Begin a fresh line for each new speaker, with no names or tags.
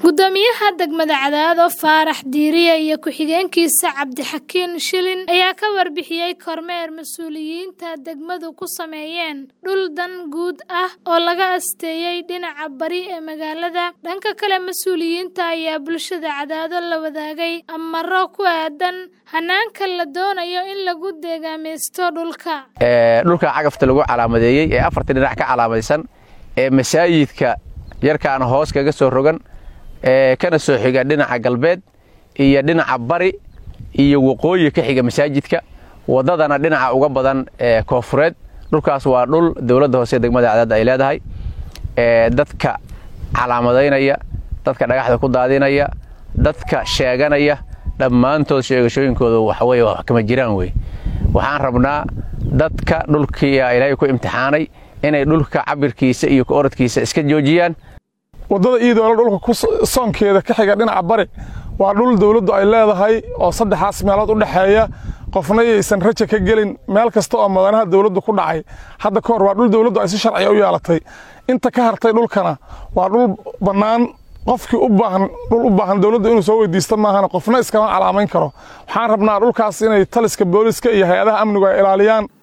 gudoomiyaha degmada cadaado faarax diiriye iyo ku-xigeenkiisa cabdixakiin shilin ayaa ka warbixiyey kormeer mas-uuliyiinta degmadu ku sameeyeen dhul dan guud ah oo laga asteeyey dhinaca bari ee magaalada dhanka kale mas-uuliyiinta ayaa bulshada cadaado la wadaagay amaro ku aadan hanaanka la doonayo in lagu deegaamaysto dhulka
dhulka cagafta lagu calaamadeeyey ee afarta dhinac ka calaamadaysan ee masaajidka yarkaana hoos kaga soo rogan kana soo xiga dhinaca galbeed iyo dhinaca bari iyo waqooyi ka xiga masaajidka wadadana dhinaca uga badan koofureed dhulkaas waa dhul dowladda hoose degmada cadaad ay leedahay dadka calaamadaynaya dadka dhagaxda ku daadinaya dadka sheeganaya dhammaantood sheegashooyinkooda waxaweye wax kama jiraan wey waxaan rabnaa dadka dhulkii ilaahay ku imtixaanay inay dhulka cabirkiisa iyo orodkiisa iska joojiyaan
waddada iidoola dhulka soonkeeda ka xiga dhinaca bari waa dhul dawladdu ay leedahay oo saddexaas meelood u dhexeeya qofna yaysan raja ka gelin meel kasta oo mudanaha dawladdu ku dhacay hadda ka hor waa dhul dawladdu ay si sharciya u yeelatay inta ka hartay dhulkana waa dhul bannaan qofkii u baahan dhul u baahan dawladdu inuu soo weydiisto maahana qofna iskama calaamayn karo waxaan rabnaa dhulkaas inay taliska booliska iyo hay-adaha amnigu ay ilaaliyaan